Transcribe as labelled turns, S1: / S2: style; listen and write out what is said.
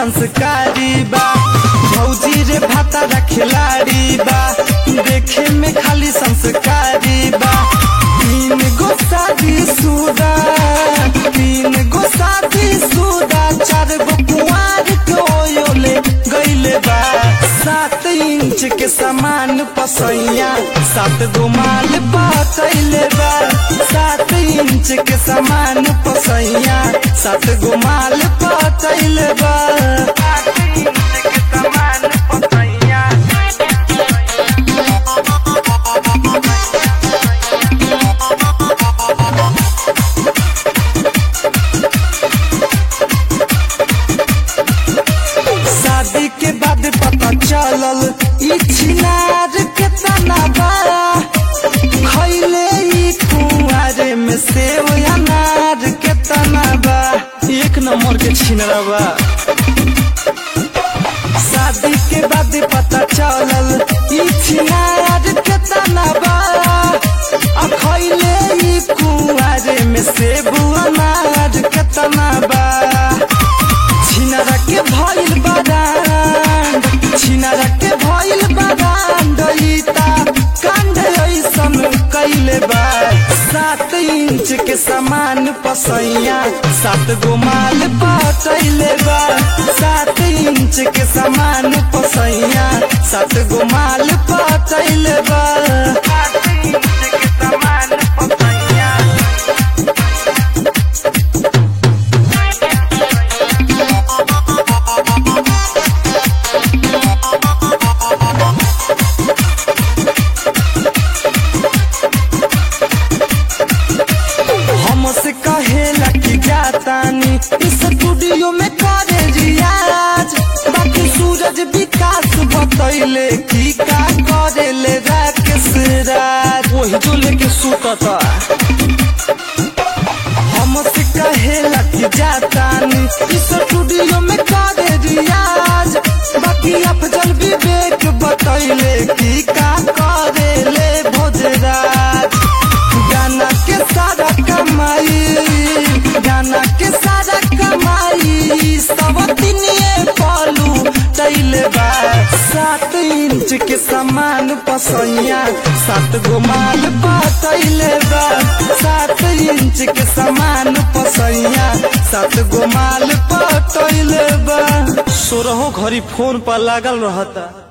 S1: संस्कारी बा भौजी रे भातारा खिलाड़ी बा देखे में खाली संस्कारी बा तीन गो शादी सुदा तीन गो शादी सुदा चार गो कुंवार के ओयोले गईले बा सात इंच के सामान पसैया सात गो माल पचैले बा सात इंच के सामान पसैया सात गो माल पचैले बा सात इंच के सामान पसैया शादी के बाद पता चलल ई छिनार के तना बा खैले ई कुंवारे में सेव अनार के तना बा एक नंबर के छिनरा बा शादी के बाद पता चलल ई छिनार के तना बा आ खैले ई कुंवारे में सेव अनार के तना बा छिनरा के भइल बारान छिनरा के भइल बारान डईता कांड ऐसन कैले बा सात इंच के सामान पसैया सात गो माल पटैले बा सात इंच के सामान पसैया सात गो माल पटैले बा सात इंच के सामान पसैया हमसे कहेला कि जातानी इस स्टूडियो में करे रियाज बाकी सूरज विकास बतैले कि का करेले राकेश राज वही जो लेके सुतता हमसे कहेला कि जातानी इस स्टूडियो में करे रियाज बाकी अफजल विवेक बतैले कि का करेले भोजराज गाना के सारा कमाई गाना के सारा कमाई सब दिनिए पालू तैले बा सात इंच के सामान पसैया सात गो माल पतैले बा सात इंच के सामान पसैया सात गो माल पतैले बा सोरहो घड़ी फोन पर लागल रहता